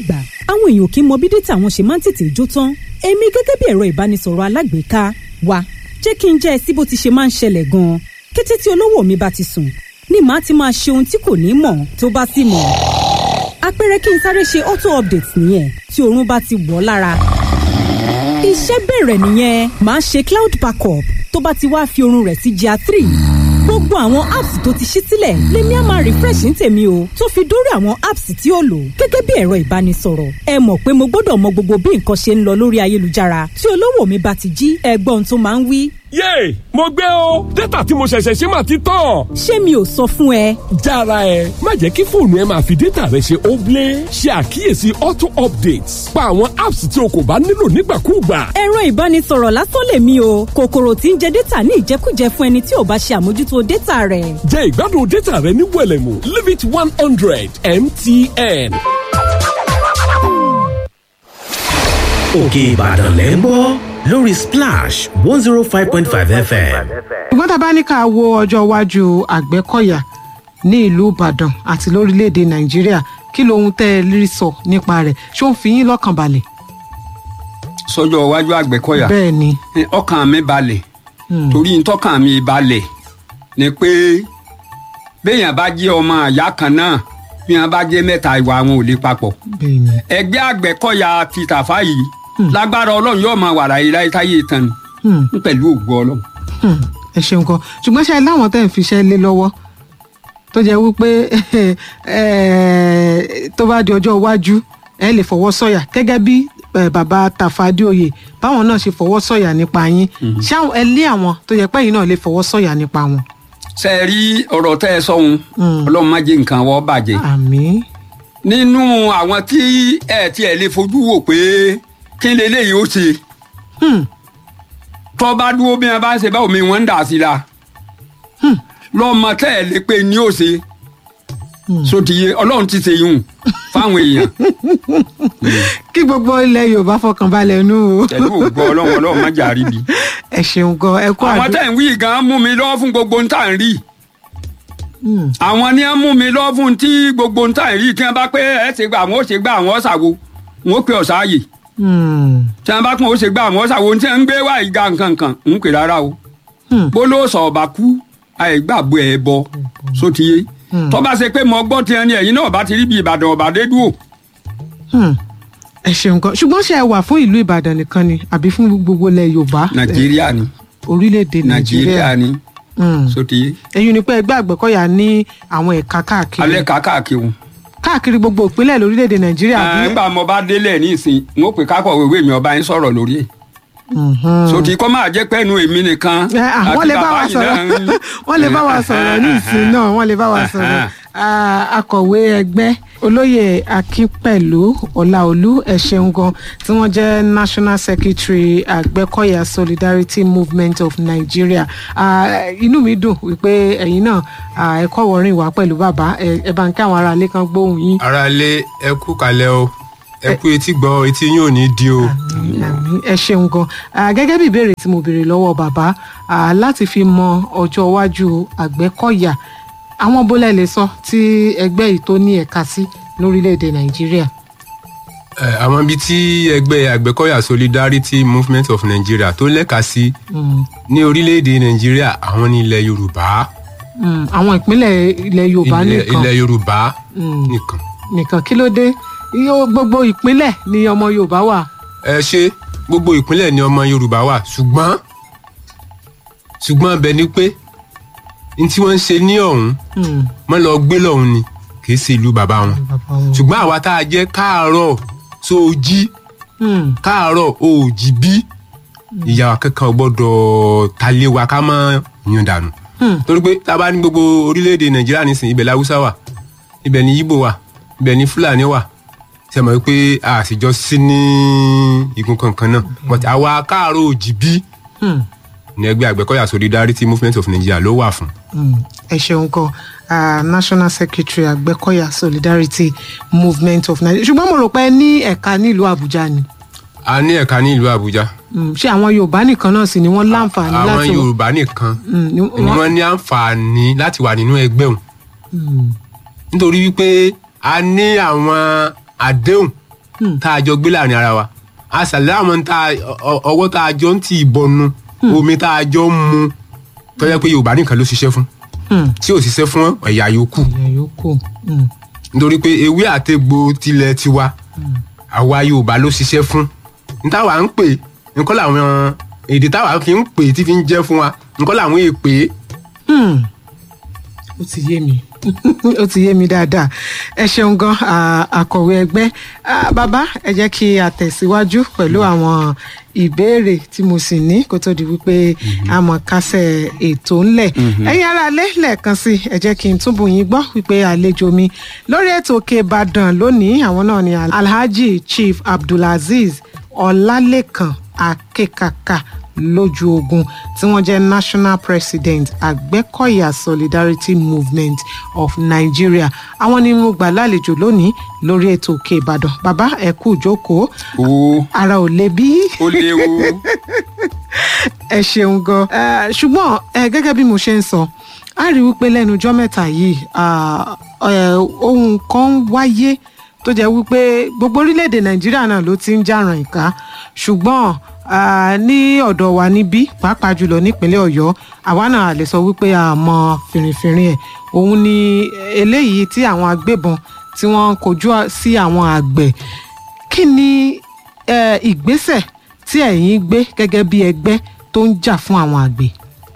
ìgbà àwọn èèyàn kì í mọ bí dátà wọn ṣe máa ń tètè jó tán èmi gẹ́gẹ́ bí ẹ̀rọ ìbánisọ̀rọ̀ alágbèéká wa jẹ́ kí n jẹ́ ẹ sí bó ti ṣe máa ń ṣẹlẹ̀ gan-an kété tí olówó mi bá ti sùn ni màá ti máa ṣe ohun tí kò ní mọ̀ tó bá sì mọ̀ àpẹẹrẹ kí n sáré ṣe auto update nìyẹn tí oorun bá ti wọ̀ ọ́ lára iṣẹ́ bẹ̀rẹ̀ nìyẹn màá ṣe cloud backup tó bá ti wá fi oorun rẹ̀ sí GIA three gbogbo àwọn apps tó ti ṣí sílẹ̀ lèmi á máa refresh ní tèmi o tó fi dórí àwọn apps tí ó lò gẹ́gẹ́ bí ẹ̀rọ ìbánisọ̀rọ̀ ẹ mọ̀ pé mo gbọ́dọ̀ mọ gbogbo bí nǹkan ṣe ń lọ lórí ayélujára tí olówó mi bá ti jí ẹgbọ́n tó máa ń wí. yéè mo gbé o dátà tí mo ṣẹ̀ṣẹ̀ ṣe máa ti tán. ṣé mi ò sọ fún ẹ. jára ẹ má jẹ́ kí fóònù ẹ máa fi dátà rẹ ṣe óblé ṣe àkíyèsí auto updates pa àwọn apps tí o kò bá nílò nígbàkúùgbà. ẹ̀rọ ìbánisọ̀rọ̀ lásán lèmi o kòkòrò tí ń jẹ dátà ní ìjẹkújẹ fún ẹni tí ò bá ṣe àmójútó dátà rẹ̀. jẹ ìgbádùn dátà rẹ ní wẹlẹmù limit one hundred mtn. òkè ìbàdàn lẹ́ ń gbọ́ lórí splash one zero five point five fm. ṣùgbọ́n tá a bá ní ká wo ọjọ́ iwájú àgbẹ̀kọ̀yà ní ìlú ìbàdàn àti lórílẹ̀‐èdè nàìjíríà kí lohun tẹ́ ẹ rí sọ nípa rẹ̀ ṣé ó ń fi yín lọ́kàn balẹ̀. sọjọ́ iwájú àgbẹ̀kọ̀yà bẹ́ẹ̀ ni ọkàn mi balẹ̀ torí ntọ́kàn mi balẹ̀ ni pé béèyàn bá jẹ́ ọmọ àyá kan náà bí wọ́n bá jẹ́ mẹ́ta ìwà àwọn ò lè papọ̀ bẹ́ẹ̀ ni ẹgbẹ́ àgbẹ̀kọ̀yà ti tàfá yìí lágbára ọlọ́run yóò máa wà láyé láyé táyé tán Hmm. ní pẹ̀lú ògbó ọlọ́run. Hmm, ẹ ṣeun kan ṣùgbọ́n ṣe láwọn tẹ́ ń fiṣẹ́ lé lọ́wọ́ tó jẹ́ wípé eh, tó bá di ọjọ́ iwájú ẹ lè fọwọ́ sọ̀yà gẹ́gẹ́ bí eh, bàbá Tàfádéoyè báwọn náà ṣe fọwọ́ sọ̀yà nípa yín ṣé àwọn- ẹ lé àwọn tó yẹ pé yín náà lè fọwọ́ sọ̀yà nípa wọn. ṣe é rí ọ̀rọ̀ tẹ́ ẹ sọ́hun ọlọ́run má jẹ́ nǹkan wọ́n bàjẹ́. àmín nínú àwọn tí ẹ tiẹ̀ lè fojú wò pé kí leléyìí ó ṣe Hmm, tó bá dúró bí wọn bá ń ṣe báwo mi wọn ń dà sí la lọ́mọ tẹ́ ẹ lè pe ní ó ṣe sotiye ọlọ́run ti ṣe yùn fáwọn èèyàn kí gbogbo ilẹ̀ Yorùbá fọkàn balẹ̀ nù o pẹ̀lú ògbó ọlọ́run ọlọ́run má jà rí bi. ẹ ṣeun gan ẹ kú àwọn àdúrà tẹ̀ ń wí gan mú mi lọ́wọ́ fún gbogbo ń tà ń rí Hmm, àwọn ni wọ́n mú mi lọ́wọ́ fún tí gbogbo ń tà ń rí kí wọ́n bá pé ẹ ṣe gbà àwọn ó ṣe gbà àwọn ó ṣàwo wọn ó pe ọ̀sáàyè hmm, tí wọ́n bá pọ̀ ó ṣe gbà àwọn ó ṣàwo tí wọ́n ń gbé wá ìga nǹkan kan ń pè rárá o hmm. bólóòsàn ọba kú àìgbàgbọ́ ẹ bọ sotiye Hmm. tó bá ṣe pé mo gbọ́ tiẹ̀ ni ẹ̀yin náà bá ti rí bí ìbàdàn ọba dé dúró Hmm. ẹ ṣeun gan ṣùgbọ́n ṣe ẹ wà fún ìlú Ìbàdàn nìkan ni àbí fún gbogbo ilẹ̀ Yorùbá nàìjíríà ni orílẹ̀-èdè nàìjíríà Nàìjíríà ni Hmm. sotiye èyí ni pé ẹgbẹ́ àgbẹ̀kọ̀yà ní àwọn ẹ̀ka káàkiri alẹ́ kàkàkiri wọn. káàkiri gbogbo ìpínlẹ̀ lórílẹ̀‐èdè nàìjíríà bí. nígbà mo bá délẹ̀ ní ìsìn n ó pè kákọ̀ ìwé mi ọba yín sọ̀rọ̀ lórí ẹ̀ Mhm. sotí kọ́ máa jẹ́ pẹ́ẹ́nu èmi nìkan Ẹ, à, wọ́n lè bá wa yìí sọ̀rọ̀ náà ń- wọ́n lè bá wa sọ̀rọ̀ ní ìsìn náà wọ́n lè bá wa sọ̀rọ̀ Ah, akọ̀wé ẹgbẹ́ olóyè akínpẹ̀lú ọláolú ẹ ṣeun gan tí wọ́n jẹ́ national secretary àgbẹ̀kọ̀yà solidarity movement of nigeria Ah, inú mi dùn wípé ẹ̀yin náà ah, ẹ kọ́ wọ́rin wá pẹ̀lú bàbá ẹ ẹ bá ń kí àwọn aráalé kan gbóhùn yín. aráalé ẹ kú kalẹ̀ o ẹ kú etí gbọ́ etí yín ò ní di o. Àmín, ẹ ṣeun gan Ah, gẹ́gẹ́ bí ìbéèrè tí mo béèrè lọ́wọ́ bàbá ah, láti fi mọ ọjọ́ iwájú àgbẹ̀kọ̀yà àwọn bólẹ̀ lè sọ tí ẹgbẹ́ yìí tó ní ẹ̀ka sí lórílẹ̀‐èdè nàìjíríà. Ẹ, àwọn ibi tí ẹgbẹ́ àgbẹ̀kọ̀yà solidarity movement of nigeria tó lẹ́ka sí Mm, ní orílẹ̀-èdè nàìjíríà àwọn ní ilẹ̀ yorùbá mm, àwọn ìpínlẹ̀ ilẹ̀ yorùbá ilẹ̀ nìkan ilẹ̀ yorùbá Mm. nìkan. nìkan kí ló dé Yóò- gbogbo ìpínlẹ̀ ni ọmọ yorùbá wà. ẹ ṣe gbogbo ìpínlẹ̀ ni ọmọ yorùbá wà ṣùgbọ́n ṣùgbọ́n bẹ́ẹ̀ ni pé n tí wọ́n ń ṣe ní ọ̀hún Mm, wọ́n lọ gbé lọ́hún ni kì í ṣe ìlú bàbá wọn bàbá wọn. ṣùgbọ́n àwa tá a jẹ́ káàárọ̀ tó o jí Mm, káàárọ̀ o ò jí bí ìyá wa kankan ò gbọ́dọ̀ talé wa ká má yún dànù mm, torí pé tá a bá ní gbogbo orílẹ̀-èdè nàìjíríà nísìnyí ibẹ̀ láwùsá wà ibẹ̀ ní yíbò wà ibẹ̀ ní fúlàní wà ṣe mọ̀ pé a sì jọ sí ní igun kankan náà but àwa káàárọ̀ òjì bí mm. ní ẹgbẹ́ àgbẹ̀kọ̀yà solidarity movement of nigeria ló wà fún. Mm, ẹ ṣeun gan ah, national secretary àgbẹ̀kọ̀yà solidarity movement of nigeria ṣùgbọ́n mo rò pé ẹ ní ẹ̀ka nílùú àbújá ni a ní ẹ̀ka ní ìlú àbújá Mm, ṣé àwọn yorùbá nìkan náà sì ni wọ́n láǹfààní àwọn láti yorùbá nìkan Mm, ni ni wọ́n- wọ́n ní àǹfààní láti wà nínú ẹgbẹ́ òun Mm, nítorí wípé a ní àwọn àdéhùn tá a jọ gbé láàrin ara wa a ṣàlẹ́ àwọn tá a- ọ- ọwọ́ tá a jọ ń ti ìbọnu omi tá a jọ ń mu tó yẹ pé yorùbá nìkan ló ṣiṣẹ́ fún Hmm. tí ò ṣiṣẹ́ fún ẹ̀yà yòókù ìyẹn yòókù Hmm. nítorí pé ewé àtẹ̀gbò tilẹ̀ tiwa àwa yorùbá ló ṣiṣẹ́ fún ní táwa ń pè nǹkan làwọn èdè táwa fi ń pè tí fi ń jẹ́ fún wa nǹkan làwọn èpè Hmm. ó ti yé mi ó ti yé mi dáadáa ẹ ṣeun gan à, akọ̀wé ẹgbẹ́ À, bàbá ẹ jẹ́ kí a tẹ̀síwájú pẹ̀lú àwọn ìbéèrè tí mo sì ní kó tó di wípé a mọ̀ kásẹ̀ ètò ńlẹ̀ ẹ̀yin ará ilé lẹ́ẹ̀kan sí i, ẹ jẹ́ kí n túbọ̀ yín gbọ́ wípé àlejò mi lórí ètò òkè ìbàdàn lónìí àwọn náà ni alhaji chief abdulazeez ọlálẹ́kan akekaka lójú ogun tí wọ́n jẹ́ national president àgbẹ̀kọ̀yà solidarity movement of nigeria àwọn ni mo gbà lálejò lónìí lórí ètò òkè ìbàdàn bàbá ẹ kú ìjókòó o ara ò le bí ó léwu ẹ ṣeun gan Eh, ṣùgbọ́n eh, gẹ́gẹ́ bí mo ṣe ń sọ a rí wípé lẹ́nu ọjọ́ mẹ́ta yìí ah, eh, ohun kan ń wáyé tó jẹ́ wípé gbogbo orílẹ̀-èdè nàìjíríà náà ló ti ń jàràn ìka ṣùgbọ́n ah, ní ọ̀dọ̀ wa níbí pàápàá jùlọ nípínlẹ̀ ọ̀yọ́ àwa náà lè sọ wípé a mọ fìrìfìrìn ẹ̀ òun ni eléyìí tí àwọn agbébọn tí wọ́n ń kojú sí àwọn àgbẹ̀ kí ni eh, ìgbésẹ̀ tí ẹ̀yin gbé gẹ́gẹ́ bí ẹgbẹ́ tó ń jà fún àwọn àgbẹ̀.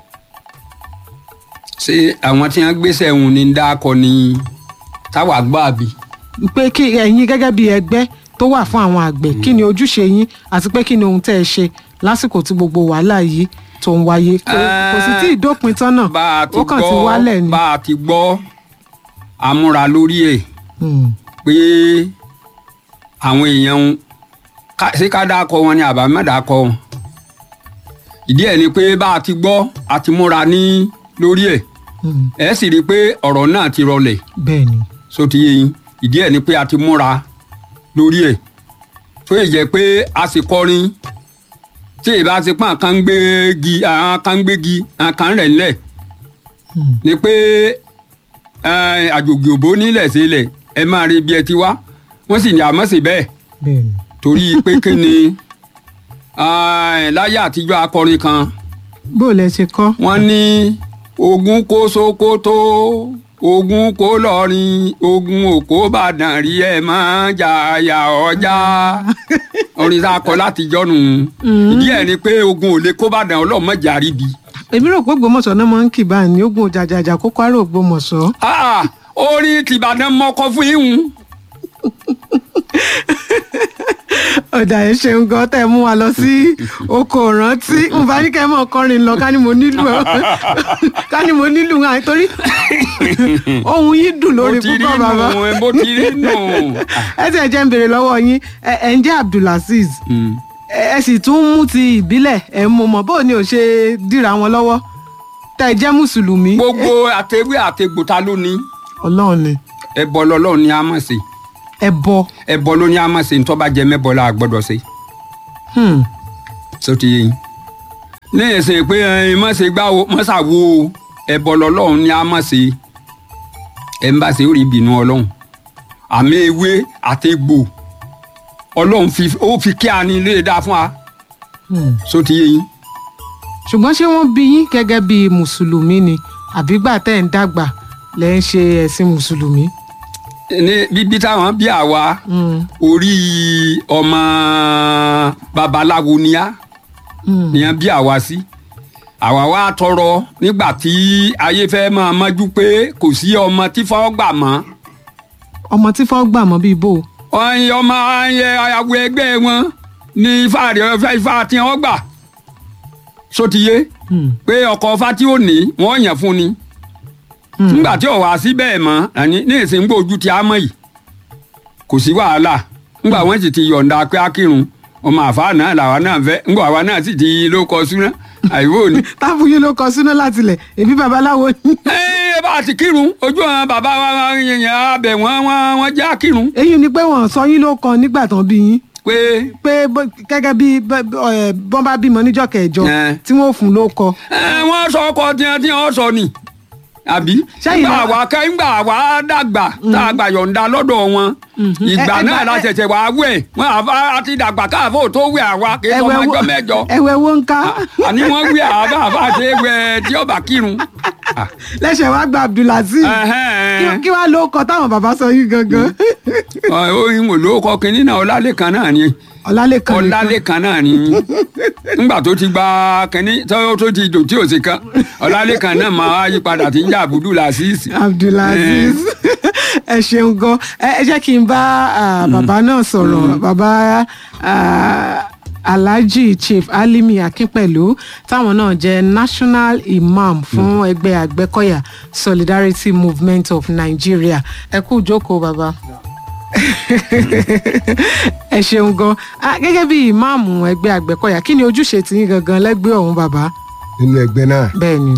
ṣé àwọn tí wọn gbéṣẹ òun ní dákọ ni táwa gbọ́ àbí. pé kí ẹ̀yin gẹ́gẹ́ bí ẹgbẹ́ tó wà fún àwọn àgbẹ̀ kí ni ojúṣe yín àti pé kí ni ohun tẹ́ ẹ ṣe lásìkò tí gbogbo wàhálà yìí tó ń wáyé kò kò sì tí ì dópin tán náà bá a ti ó kàn ti gbọ́ wálẹ̀ ni. bá a ti gbọ́ amúra lórí ẹ̀ Hmm, pé àwọn èèyàn ń- ká- ṣé ká dákọ wọn ni àbá má dákọ wọn ìdí ẹ̀ ni pé bá a ti gbọ́ a ti múra ní lórí ẹ̀ hmm, ẹ̀ sì rí i pé ọ̀rọ̀ náà ti rọlẹ̀ bẹ́ẹ̀ ni. so ti yé yín ìdí ẹ̀ ni pé a ti múra lórí ẹ̀ tó yẹ jẹ́ pé a sì kọrin tí ìbá ti pọ́n kan ń gbégi àwọn kan ń gbégi àwọn kan ń rẹ̀ ńlẹ̀ Hmm. ni pé eh, àjòjì òbó nílẹ̀ sílẹ̀ ẹ máa rí bí ẹ ti wá wọ́n sì ní àmọ́ sí bẹ́ẹ̀ bẹ́ẹ̀ ni. torí pé kí ni eh, láyé àtijọ́ akọrin kan bó o lẹ ṣe kọ́. wọ́n ní ogun kó sokoto ogun kó lọrin ogun òkó bàdàn rí ẹ máa jàyà ọjà orin tá a kọ láti jọnu ìdí ẹ̀ ni pé ogun ò lè kó bàdàn ọlọ́mọdé àríbi. èmi rò pé ògbómọ̀ṣọ́ náà máa ń kì báyìí ní ogun jàjàjà kókó àrò ògbómọ̀ṣọ́. Ah, orin tìbàdàn mọ́kọ fún ìhùn. ọ̀dà ẹ̀ ṣeun gan tẹ́ ẹ mú wa lọ sí oko ìrántí n bá ní kẹ́ ẹ mọ̀ kọrin lọ ká ní mo nílù ẹ ká ní mo nílù hàn torí ohun yìí dùn lórí bó ti rí púpọ̀ bàbá nù bó ti rí nù. ẹ ti ẹ̀ jẹ́ ń béèrè lọ́wọ́ yín ẹ ẹ̀ ń jẹ́ abdulazeez Mm. ẹ ẹ sì tún mú ti ìbílẹ̀ ẹ̀ mọ̀ mọ̀ bó ni ò ṣe dìra wọn lọ́wọ́ tẹ́ ẹ jẹ́ mùsùlùmí gbogbo àtẹwé àtẹgbò ta ló ní ọlọ́run ni ẹbọ lọlọ́run ni a mọ̀ sí ẹ bọ ẹbọ ló ní a mọ̀ sí ntọ́ bá jẹ mẹ́bọ la gbọ́dọ̀ sí. Hmm. so ti yẹn ní ẹsẹ̀ pé ẹ má ṣe gbá o má ṣàwo o ẹbọ lọlọ́run ni a mọ̀ sí ẹ ń bá ṣe ó rí ìbínú ọlọ́run àmì ewé àtẹgbò ọlọ́run fi ó fi kí a ní ilé dá fún wa Hmm. so ti yẹn ṣùgbọ́n ṣé wọ́n bí yín gẹ́gẹ́ bí mùsùlùmí ni àbígbà tẹ́ ẹ̀ ń dàgbà lẹ́ ń ṣe ẹ̀sìn mùsùlùmí. ní bíbí táwọn bí àwa Hmm. orí ọmọ babaláwo ni a Hmm. nìyẹn bí àwa sí àwa wá tọrọ nígbà tí ayé fẹ́ máa mọ́jú pé kò sí ọmọ tí fọ́ gbà mọ́ ọmọ tí fọ́ gbà mọ́ bíi bò. ọyìn ọmọ ayẹ àwọ ẹgbẹ́ wọn ní ifá rẹ ọfẹ ifá tí wọ́n gbà sotiye Hmm. pé ọkọ ifá tí ó ní wọ́n yàn fún ni Hmm. nígbà tí ọwọ́ àsí bẹ́ẹ̀ mọ́ àní ní ìsìn gbòójú tí a mọ̀ yìí kò sí wàhálà nígbà wọ́n sì ti yọ̀ǹda pé a kírun ọmọ àfa náà làwa náà fẹ́ nígbà àwa náà sì ti ló kọ súná àìwò ni. táàbù yín ló kọ sínú láti lẹ̀ èbí babaláwo ni. ẹ bá a ti kírun ojú àwọn bàbá wa yẹn abẹ wọn wọn wọn já kírun èyí ni pé wọ́n sọ yín ló kọ nígbà tán bí yín pé pé bó- gẹ́gẹ́ bí bẹ́- ẹ̀, bọ́n bá bímọ níjọ́ kẹjọ Eh. tí wọ́n fún ló kọ. ẹ, wọ́n sọ ọkọ tiẹ̀ tí wọ́n sọ ni àbí Sẹ́yìn nígbà náà- wá kẹ́ ńgbà wá dàgbà tá a gbà yọ̀ǹda lọ́dọ̀ wọn ìgbà Ẹ- ẹ náà gbà- la ẹ- ṣẹ̀ṣẹ̀ wá wẹ̀ wọn àfa àti dàgbà káàfó tó wẹ̀ àwa kì í sọ ọmọ ẹjọ́ mẹ́jọ ẹwẹ wo ń ká àní wọ́n wẹ̀ àbá àfa ṣe wẹ̀ tí ọba kírun. lẹsẹ wá gba abdulaziz Kí- kí wàá ló kọ táwọn bàbá sọ yín gangan oyin wò ló kọ kínní náà ọlálẹ́kan náà ni ọlálẹkan nìkan. ọlálẹ́kan náà ni nígbà tó ti gba kínní tó tó ti dò tí ò sí kan ọlálẹ́kan náà máa yí padà tí ń jà àbúdù làásìsì. abdulaziz ẹ ṣeun gan ẹ ẹ jẹ́ kí n bá ah, bàbá náà sọ̀rọ̀ bàbá ah, alhaji chief alimi akínpẹ̀lú táwọn náà jẹ́ national imam fún ẹgbẹ́ àgbẹ̀kọ̀yà solidarity movement of nigeria ẹ kú ìjókòó bàbá ẹ ṣeun gan Ah, gẹ́gẹ́ bí ìmáàmù ẹgbẹ́ àgbẹ̀kọ̀yà kí ni ojúṣe tiyín gangan lẹ́gbẹ́ ọ̀hún bàbá nínú ẹgbẹ́ náà bẹ́ẹ̀ ni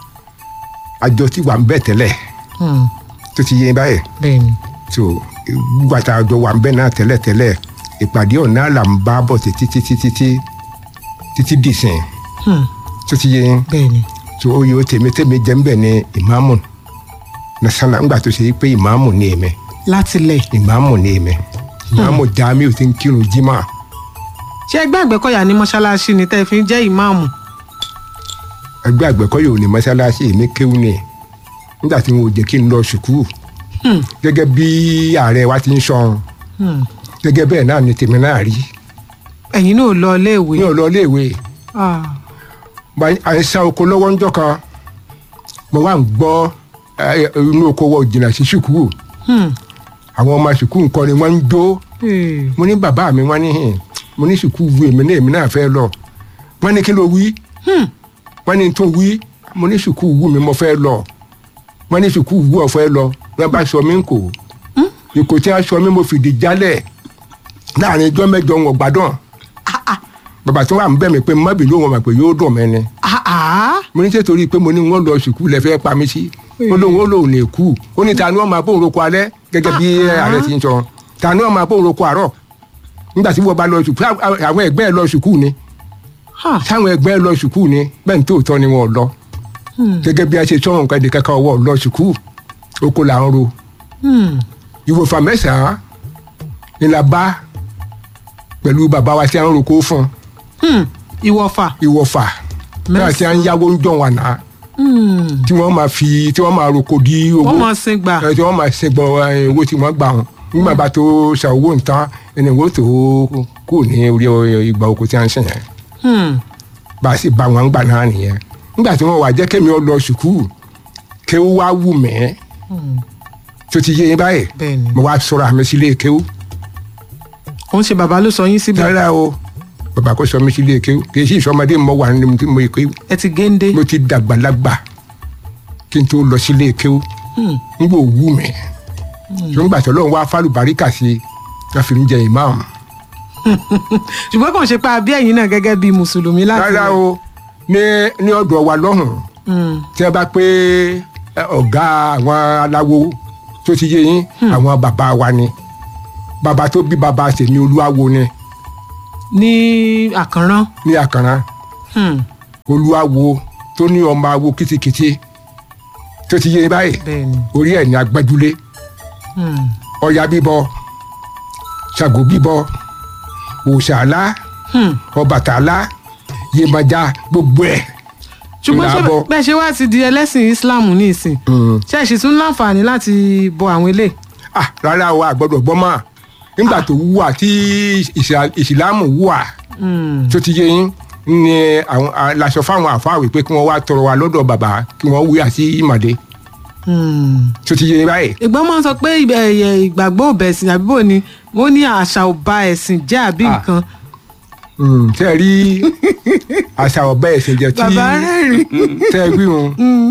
àjọ tí wà ń bẹ̀ tẹ́lẹ̀ Hmm, tó ti yé báyìí bẹ́ẹ̀ ni tó gbàtà àjọ wà ń bẹ̀ náà tẹ́lẹ̀ tẹ́lẹ̀ ìpàdé ọ̀nà là ń bá bọ̀ títí títí títí títí dìsìn Hmm, tó ti yé bẹ́ẹ̀ ni tó oyè ó tèmi tèmi jẹ́ ń bẹ̀ ní ìmáàmù nasana ńgbà tó ṣe yí pé ìmáàmù ní èmi láti lẹ̀ ìmáàmù ní èmi ìmáàmù jamiu ti ń kírun jimá ṣé ẹgbẹ́ àgbẹ̀kọ̀yà ní mọ́ṣáláṣí ni tẹ́ ẹ fi ń jẹ́ ìmáàmù ẹgbẹ́ àgbẹ̀kọ́yọ̀ ò ní mọ́ṣáláṣí èmi kéwù ni nígbà tí wọn ò jẹ́ kí n lọ sùkúù gẹ́gẹ́ bí ààrẹ wa ti ń sọ Hmm, gẹ́gẹ́ bẹ́ẹ̀ náà ni tèmi náà rí ẹ̀yin náà lọ iléèwé mi ò lọ iléèwé Ah, bá à ń sa oko lọ́wọ́ ńjọ́ kan mo wá ń gbọ́ ẹ, inú oko wọ jìnnà sí sùkúù hmm, àwọn ọmọ sùkúù nǹkan ni wọ́n ń jó eh, mo ní bàbá mi wọ́n ní hìn mo ní sùkúù wu èmi náà èmi náà fẹ́ lọ wọ́n ní kí ló wí wọ́n ní tó wí mo ní sùkúù wu mi mo fẹ́ lọ wọ́n ní sùkúù wu ọ̀ fẹ́ lọ wọ́n bá sọ mí ń kò ìkò tí wọ́n sọ mí mo fìdí jálẹ̀ láàrin ijọ́ mẹ́jọ wọn gbádùn bàbá tí wọ́n à ń bẹ̀ mí pé mọ́bì ló wọn mọ̀ pé yóò dùn mí ni ah, ah, mo ní sètòrí pé mo ní wọn lọ sùkúù lẹ fẹ́ pa mí sí ó lóun ó lóun lè kú ó ní ta ni wọn máa bóun roko alẹ́ gẹ́gẹ́ bí ààrẹ ti ń sọ ta ni wọn máa bóun roko àárọ̀ nígbà tí wọn bá lọ sùkúù àwọn ẹgbẹ́ ẹ lọ sùkúù ni ah, táwọn ẹgbẹ́ ẹ lọ sùkúù ni bẹ́ẹ̀ ní tòótọ́ ni wọn ò lọ gẹ́gẹ́ bí a ṣe sọ̀rọ̀ nǹkan ẹ̀dẹ̀ kankan ọwọ́ lọ sùkúù oko là ń ro hmm, ìwòfà mẹ́sàn-án ni la bá pẹ̀lú bàbá wa tí a ń roko fún hmm, ìwọ̀fà ìwòfà náà tí a ń yáwó ń jọ̀ wà náà hmm, tí wọ́n máa fi tí wọ́n máa roko di owó wọ́n mọ̀ sí gbà ẹ tí wọ́n máa ṣe gbọ́ ẹ, owó tí wọ́n gbà wọn nígbà bá tó ṣe owó nǹkan ẹni owó tó kù ní orí ìgbà oko tí a ń ṣe yẹn Hmm, bá a sì bá wọn gbà náà nìyẹn nígbà tí wọ́n wà jẹ́ kémi ọ lọ sùkúù kéwú wá wù mẹ́ tó ti yé yín báyìí bẹ́ẹ̀ ni mo wá sọ̀rọ̀ àmì sílé kéwú òun ṣe bàbá ló sọ yín síbẹ̀ rárá o bàbá kò sọ mí sílé kéwú kì í sì sọmọdé mo wà nínú tí mo yẹ kéwú ẹ ti géńdé mo ti dàgbàlagbà kí n tó lọ sílé kéwú n kò wù mí nígbà tó lóun wá fálùbáríkà sí i wọ́n fi ń jẹ ìmáàmù ṣùgbọ́n kàn ṣe pé abí ẹ̀yin náà gẹ́gẹ́ bí mùsùlùmí láti rárá lẹ̀. o ní ní ọ̀dọ̀ wa lọ́hùn Hmm, tí a bá pé ẹ, ọ̀gá àwọn aláwo tó ti yé yín àwọn bàbá wa ni bàbá tó bí bàbá tèmi olúwawo ni ní àkànrán ní àkàrà Hmm, olúwawo tó ní ọmọ awo kìtìkìtì tó ti yé yín báyìí bẹ́ẹ̀ ni orí ẹ̀ ní agbẹ́júlé Hmm, ọya bíbọ ṣàgó bíbọ òòṣàlá hmm. ọbàtálá yèmọjà gbogbo ẹ̀ ṣùgbọ́n ṣé Ìlàbọ̀. bẹ́ẹ̀ ṣe wá ti di ẹlẹ́sìn islam ní ìsìn ṣe ṣì tún láǹfààní láti bọ àwọn ilé ah rárá o àgbọ́dọ̀ gbọ́ mọ́ nígbà tó wù wá tí ìsà- ìsìlámù wù wá tó ti yé yín ni àwọn a- laṣọ fáwọn àfáàwé pé kí wọ́n wá tọrọ wa lọ́dọ̀ bàbá kí wọ́n wí àti ìmàdé tó ti yé yín báyìí ìgbọ́n máa ń sọ pé ìbẹ̀- ẹ̀yẹ ìgbàgbọ́ ò bẹ̀ ẹ̀sìn àbí bò ni wọ́n ní àṣà ò ba ẹ̀sìn jẹ́ àbí Ah. nǹkan Mm, tẹ́ ẹ rí àṣà ọ̀bẹ ẹ̀sìn jẹ́ tí bàbá rẹ́rìn tẹ́ ẹ rí wọn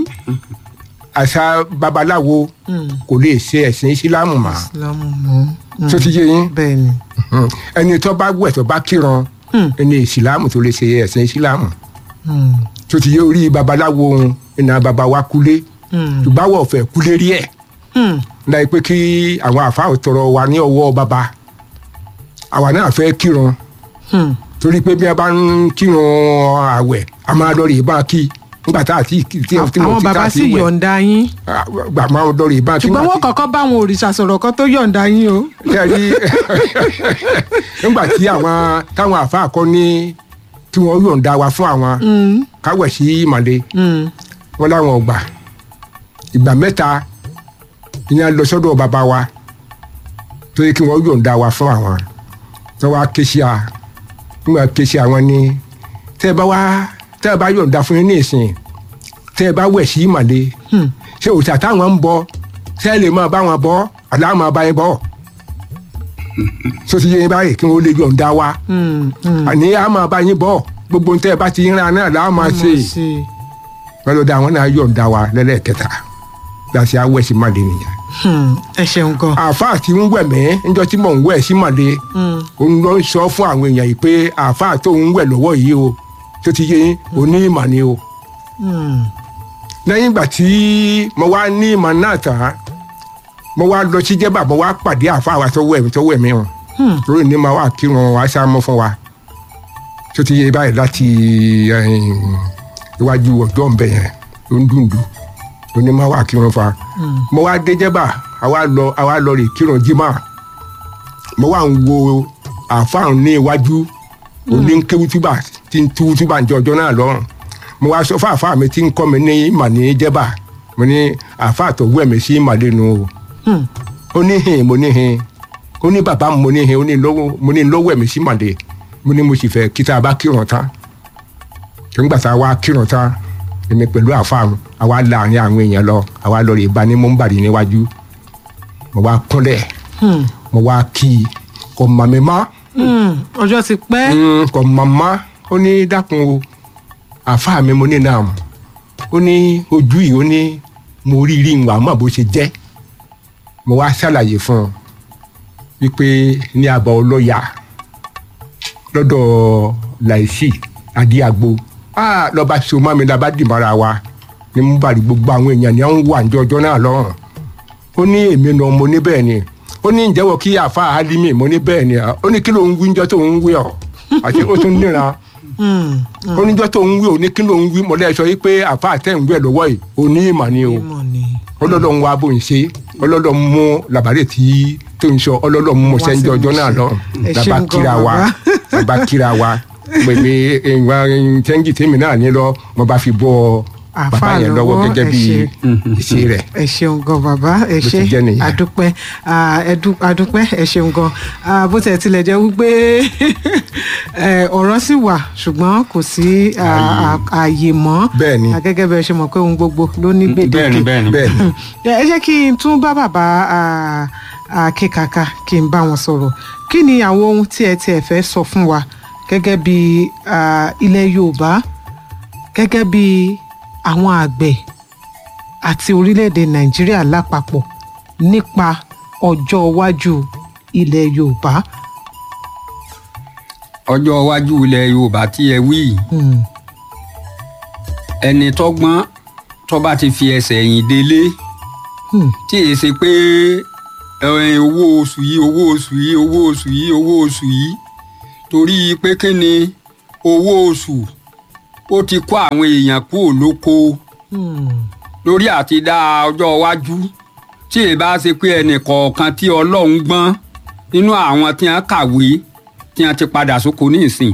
àṣà babaláwo kò lè ṣe ẹ̀sìn ìsìlámù mọ́ ìsìlámù mọ́ tó ti yé yín bẹ́ẹ̀ ni Mm. ẹni tó bá wẹ̀ tó bá kíran ẹni ìsìlámù tó lè ṣe ẹ̀sìn ìsìlámù Hmm, tó ti yé orí babaláwo ohun ìnà baba wa kúlé hmm, ṣùgbọ́n àwọn ọ̀fẹ́ kúlé rí ẹ̀ hmm. láì pé kí àwọn àfáà tọrọ wa ní ọwọ́ baba àwa náà fẹ́ kíran Hmm. torí pé bí a bá ń kírun àwẹ̀ a máa lọ rè bá a kí nígbà tá a ti tí tí mo àwọn ti tá bàbá a sì ti wẹ̀ yọ̀ǹda yín gbà máa ń dọ̀rọ̀ ìbá tí ṣùgbọ́n wọ́n kọ́kọ́ bá àwọn òrìṣà sọ̀rọ̀ kan tó yọ̀ǹda yín o. tẹ́rí nígbà tí àwọn táwọn àáfàá kọ́ ní tí wọ́n yọ̀ǹda wa fún àwọn káwẹ̀ sí ìmàle wọn láwọn ọgbà ìgbà mẹ́ta ìyẹn lọ sọ́dọ̀ bàbá wa tó yẹ kí wọ́n yọ̀ǹda wa fún àwọn tó wá ké sí a nígbà ké sí àwọn ní tẹ́ ẹ bá wá tẹ́ ẹ bá yọ̀ǹda fún yín ní ìsìn tẹ́ ẹ bá wẹ̀ sí ìmàle ṣé òòṣà táwọn ń bọ ṣé ẹ lè máa bá wọn bọ àlá máa bá yín bọ so ti yé yín báyìí kí wọ́n lè yọ̀ǹda wa àní a máa bá yín bọ gbogbo ń tẹ́ ẹ bá ti ń ra náà là á máa ṣe wọ́n lọ da àwọn náà yọ̀ǹda wa lẹ́lẹ́kẹta gbàṣẹ awẹ́ sí màdé nìyẹn. ẹ ṣeun gan. àáfàá tí ń wẹ̀ mí níjọ́ tí mò ń wẹ̀ sí màdé òun ló ń sọ fún àwọn èèyàn yìí pé àáfàá tó ń wẹ̀ lọ́wọ́ yìí o tó ti yé yín òní ìmọ̀ ni o. lẹ́yìn ìgbà tí mo wá ní ìmọ̀ náà tán mo wá lọ sí jẹ́bà mo wá pàdé àáfàá wa tó wẹ̀ mí tó wẹ̀ mí wọn. lórí ní ma wá kírun wá sá mọ́ fún wa tó ti yé báyìí láti iwájú ọjọ́ ń bẹ̀ yẹn ló ń dùndùn oní máa wà kírun fa mo wá dé jẹ́bà àwa lọ àwa lọ rè kírun jimá mo wá ń wo àfáàn ní iwájú oní ń kéwú túbà tí ń tú túbà ń jẹ ọjọ́ náà lọ́rùn mo wá sọ fún àfáà mi tí ń kọ́ mi ní ìmà ní jẹ́bà mo ní àfáà tó wẹ̀ mí sí ìmà lẹ́nu o ó ní hìn mo ní hìn ó ní bàbá mo ní hìn ó ní lọ́wọ́ mo ní lọ́wọ́ ẹ̀mí sí màdé mo ní mo sì fẹ́ kí tá a bá kírun tán nígbà tá a wá kírun tán èmi pẹ̀lú àfáàmù àwa láàrin àwọn èèyàn lọ àwa lọ rè bá ní mọ́ńbàdì níwájú mo wá kúnlẹ̀ mo wá kí i kò mọ̀ mi mọ́ ọjọ́ ti pẹ́. kò mọ̀ mọ́ ó ní dákun o àfáà mi mo ní náà mọ̀ ó ní ojú yìí ó ní mo rí rí ìwà mọ̀ bó ṣe jẹ́ mo wá ṣàlàyé fún un wípé ní abọ́ ọlọ́yà lọ́dọ̀ láìsí adíagbo ah lọba so mọ́ mi lọba dìmọ́ra wa ni mo bá rí gbogbo àwọn èèyàn ní àwọn wà ní ọjọ́ náà lọ́rùn ó ní èmi náà mo ní bẹ́ẹ̀ ni ó ní ìjẹ́wọ́ kí àfa alimi mo ní bẹ́ẹ̀ ni ó ní kí ló ń wí níjọ́ tó ń wí ọ́ àti ó tún níran ó níjọ́ tó ń wí ò ní kí ló ń wí mo lẹ́sọ yìí pé àfa àtẹ̀ ń wí ẹ̀ lọ́wọ́ yìí ò ní ìmọ̀ ni o ọlọ́dọ̀ ń wá bó ń ṣe ọlọ́dọ̀ ń mú làbárẹ̀ tí tó ń sọ ọlọ́dọ̀ ń mú sẹ́ńjọ́ ọjọ́ náà lọ́rùn làbá kíra wa làbá kíra wa pèpè ìwà tẹ́ńgì tèmi náà ní lọ mo bá fi bọ́ bàbá yẹn lọ́wọ́ gẹ́gẹ́ bí ìṣe rẹ̀. ẹ ṣeun gan bàbá ẹ ṣe àdúpẹ́ àdúpẹ́ ẹ ṣeun gan bó tẹ̀ tilẹ̀ jẹ́ wípé ọ̀rọ̀ sì wà ṣùgbọ́n kò sí ààyè mọ́ bẹ́ẹ̀ni gẹ́gẹ́ bẹ́ẹ̀ ṣe mọ̀ pé ohun gbogbo ló ní gbèdéke bẹ́ẹ̀ni bẹ́ẹ̀ni. ẹ jẹ́ kí n tún bá bàbá akíkaka kí n bá wọn sọ̀rọ̀ kí ni àwọn ohun tí ẹ tiẹ̀ fẹ́ sọ fún wa gẹ́gẹ́ bí ilẹ̀ yorùbá gẹ́gẹ́ bí àwọn àgbẹ̀ àti orílẹ̀-èdè nàìjíríà lápapọ̀ nípa ọjọ́ iwájú ilẹ̀ yorùbá. ọjọ́ iwájú ilẹ̀ yorùbá tí ẹ wí ẹni tọ́gbọ́n tó bá ti fi ẹsẹ̀ ẹ̀yìn délé tí èyí ṣe pé owó oṣù yìí owó oṣù yìí owó oṣù yìí owó oṣù yìí torí pé kí ni owó oṣù ó ti kó àwọn èèyàn kúrò lóko lórí àti dá ọjọ́ iwájú tí ì bá ṣe pé ẹnì kọ̀ọ̀kan tí ọlọ́run gbọ́n nínú àwọn tí wọ́n kàwé tí wọ́n ti padà sóko ní ìsìn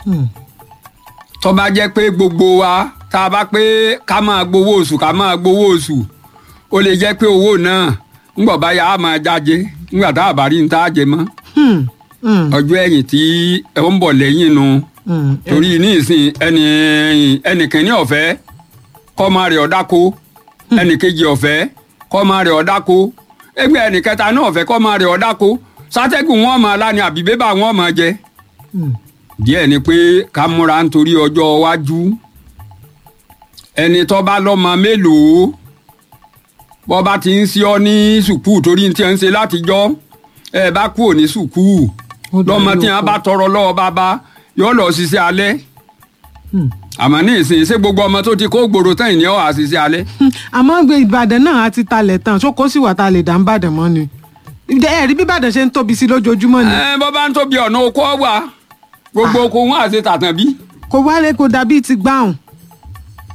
tó bá jẹ́ pé gbogbo wa tá a bá pé ká máa gbowó oṣù ká máa gbowó oṣù ó lè jẹ́ pé owó náà ńgbọ̀ báyà á máa jáde ńgbà tá a bá rí ní tá a jẹ mọ́ ọjọ́ ẹ̀yìn tí ẹ ń bọ̀ lẹ́yìn nu torí ní ìsìn ẹnì ẹnìkìnní ọ̀fẹ́ kọ́ máa rẹ̀ ọ̀dáko ẹnìkejì ọ̀fẹ́ kọ́ máa rẹ̀ ọ̀dáko ẹgbẹ́ ẹnìkẹta náà ọ̀fẹ́ kọ́ máa rẹ̀ ọ̀dáko sátẹ́gùn wọn máa lá ní àbí bébà wọn máa jẹ. díẹ̀ ni pé ká múra nítorí ọjọ́ iwájú ẹni tó bá lọ́mọ mélòó bọ́ bá ti ń sí ọ ní sùkúù torí ti ń ṣe látijọ́ ẹ bá kúrò ní sùkúù lọ́mọ tí wọn bá tọrọ lọ́wọ́ bàbá yóò lọ ṣiṣẹ́ alẹ́ àmọ́ ní ìsìn ṣé gbogbo ọmọ tó ti kó gbòòrò tán ìní ọ̀ àṣìṣe alẹ́. àmọ́ gbé ìbàdàn náà á ti talẹ̀ tán ṣó kó sì wà tá a lè dá ń bàdàn mọ́ ni ẹ̀rí bí ìbàdàn ṣe ń tóbi sí lójoojúmọ́ ni. ẹ bọ́ bá ń tóbi ọ̀nà oko wà gbogbo oko wọn àti tàtàn bí. kò wálé kò dàbí ti gbáhùn.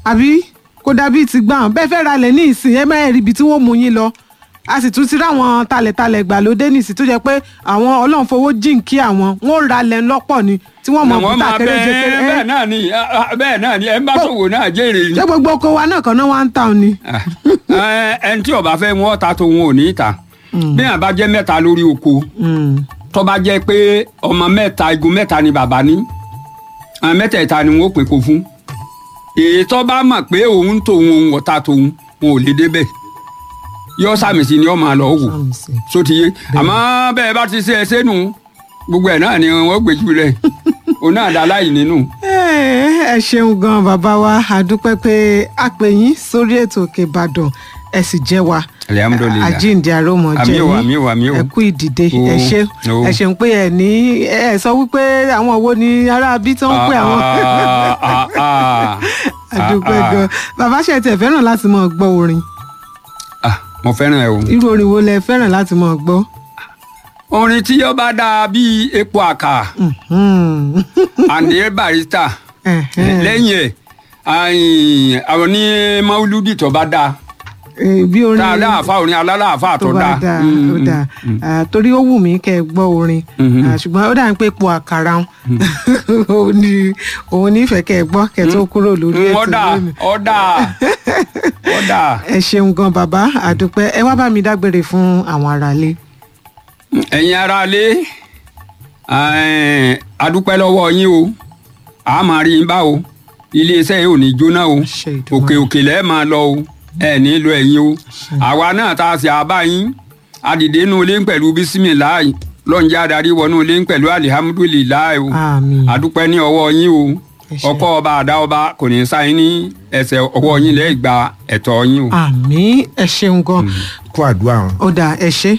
àbí kò dàbí ti gbà wọn bẹ́ẹ̀ fẹ́ ralẹ̀ ní ìsìn ẹ máa rí ibi tí wọ́n mú yín lọ a sì tún ti ráwọn talẹ̀talẹ̀ gbàlódé nìsín tó jẹ́ pé àwọn ọlọ́run fowó jíǹkí àwọn wọn ò ralẹ̀ lọ́pọ̀ ni tí wọ́n mọ̀ wọ́n bùtà máa kéréje bẹ́ẹ̀ kéré bẹ́ẹ̀ náà ni ah, ah, bẹ́ẹ̀ náà ni ẹ ń bá ṣòwò náà jèrè ni. ṣé gbogbo oko wa náà kan náà wá ń tà ni. Ah, ẹ, ẹni tí ó bá fẹ́ wọn ta tó wọn ò ní ta bí wọn bá jẹ́ mẹ́ta lórí oko Mm. tó bá jẹ́ pé ọmọ mẹ́ta igun mẹ́ta ni bàbá ní àwọn mẹ́tẹ̀ẹ̀ta ni wọ́n pè kó fún èyí tó bá mọ̀ pé òun tòun òun ọ̀tá tòun wọn ò lè débẹ̀ yọ sàmì sí ni ọ máa lọ wò Sàmì sí. sotiye àmọ́ bẹ́ẹ̀ bá ti ṣe ẹ sẹ́nu gbogbo ẹ̀ náà ni wọ́n gbèjú rẹ̀ òun náà dá láì nínú. ẹ ẹ ṣeun gan bàbá wa àdúpẹ́ pé a pè yín sórí ètò òkè ìbàdàn ẹ sì jẹ́ wa Alhamdulillah. àjíǹde àròmọ jẹ Àmì o, àmì o, àmì o. ẹ kú ìdìde O, ẹ ṣe o. ẹ ṣeun pé ẹ ní ẹ sọ wípé àwọn wo ni ará bí tí wọ́n pè àwọn Ah, ah, ah, àdúpẹ́ ah, gan bàbá ṣe tẹ̀ fẹ́ràn láti máa gbọ́ orin ah, mo fẹ́ràn ẹ o. irú orin wo lẹ fẹ́ràn láti máa gbọ́. orin tí yóò bá dáa bíi epo àkà Mhm. àndé barista Ẹ̀hẹ́n. lẹ́yìn ẹ̀ àyìn, àwọn ní mauludi tó bá dáa Eh, bí orin tá a láàfà orin alálàáfà tó tó bá dáa. dáa Mm, ó mm, dáa mm. Ah, torí ó wù mí kẹ́ ẹ gbọ́ orin Mhm. Ah, ṣùgbọ́n ó dà ń pé epo àkàrà ń òun ni òun nífẹ̀ẹ́ kẹ́ ẹ gbọ́ kẹ́ ẹ tó kúrò lórí Mm, ètò ọ̀dà lónìí. ọ̀dà ọ̀dà. ẹ ṣeun gan bàbá àdúpẹ́ ẹ wá bá mi dágbére fún àwọn aráalé. ẹ̀yin aráalé ẹ̀ẹ́n, adúpẹ́ lọ́wọ́ yín o a máa rí yín bá o iléeṣẹ́ yìí ò ní jóná o Ṣe Èdùmàrè. òkè òkè lẹ́ẹ̀ máa lọ o ẹ̀ ní lọ ẹ̀yin o àwa náà tá a ṣe àbá yín adìde inú ilé ń pẹ̀lú bísímìláì lọ́njẹ́ adarí wọnú ilé ń pẹ̀lú alihamudulilayi o àmín adúpẹ́ ní ọwọ́ yín o Ẹ ṣé. ọkọ ọba àdá ọba kò ní sáyé ní ẹsẹ̀ ọwọ́ yín lẹ́ẹ̀ gba ẹ̀tọ́ yín o. àmín ẹ ṣeun gan kó àdúrà wọn ó dà ẹ ṣe.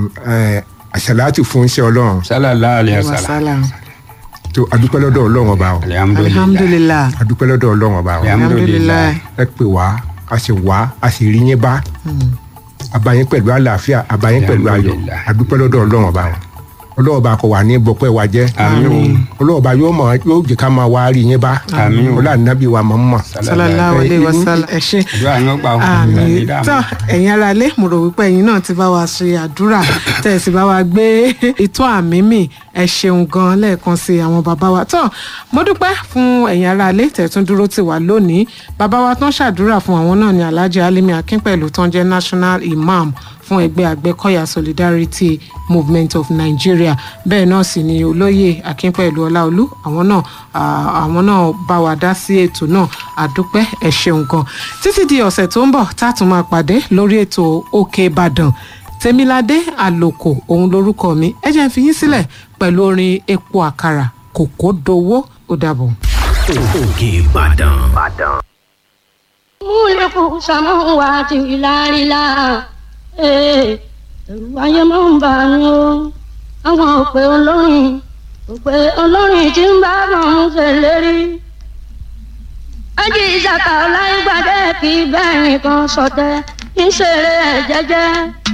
àṣàlátì fún iṣẹ́ ọlọ́run sálàlá alẹ́ sálà wàsálà tó adúpẹ́ lọ́dọ̀ ọlọ́run ọba o alihamudulilayi alihamudulilayi adúpẹ́ lọ́dọ̀ ọlọ́run ọba o alihamudulilayi ẹ pè wá a sì wá a sì rí yín bá abayín pẹ̀lú àlàáfíà abayín pẹ̀lú ayọ̀ Alhamdulillah. adúpẹ́ lọ́dọ̀ ọlọ́run ọba o ọlọ́run ọba kò wà ní bọ́pẹ́ wa jẹ́ Àmín o. ọlọ́run ọba yóò mọ̀ yóò jẹ́ ká máa wá rí yín bá Àmín o. ọlọ́run nàbí wa mọ̀ mọ̀ sallallahu alayhi wa sallam ẹ ṣe. àdúrà yín ó gbà wọn. àmì tó ẹ̀yin ará ilé mo rò wípé ẹ̀yin náà ti bá wa ṣe àdúrà tẹ̀ sì bá wa gbé ìtọ́ àmì mì ẹ ṣeun gan lẹ́ẹ̀kan sí àwọn bàbá wa tó mo dúpẹ́ fún ẹ̀yin ará ilé tẹ̀ tún dúró tì wá lónìí bàbá wa tán ṣàdúrà fún àwọn náà ní alhaji alimi akínpẹ̀lú tán jẹ́ national imam fún ẹgbẹ́ àgbẹ̀kọ̀yà solidarity movement of nigeria bẹ́ẹ̀ náà sì ni olóyè akínpẹ̀lú ọláolú àwọn náà ah, àwọn náà bá wa dá sí ètò náà àdúpẹ́ ẹ ṣeun gan títí di ọ̀sẹ̀ tó ń bọ̀ tá a tún máa pàdé lórí ètò òkè ìbàdàn tèmiládé àlòkò òun lorúkọ mi ẹ jẹ́ n fi yín sílẹ̀ pẹ̀lú orin epo àkàrà kòkó dowó ó dàbọ̀. òkè ìbàdàn. múlẹ̀kùn sàmúwá ti láríla ẹ̀rù ayé máa ń bà ní o àwọn òpè olórin òpè olórin tí ń bá bọ̀ ń ṣèlérí. ájì ìsàkà ọláìgbàdé kì í bẹ́ẹ̀ nìkan sọ̀tẹ̀ ń ṣeré ẹ̀ jẹ́jẹ́.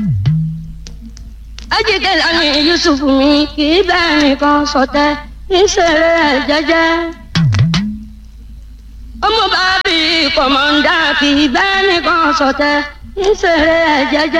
ájì kẹlẹ́ ní yusuf mi kì í bẹ́ẹ̀ nìkan sọ̀tẹ̀ ń ṣeré ẹ̀ jẹ́jẹ́ ọmọ bàbí kọmọńdà kì í bẹ́ẹ̀ nìkan sọ̀tẹ̀ ń ṣeré ẹ̀ jẹ́jẹ́.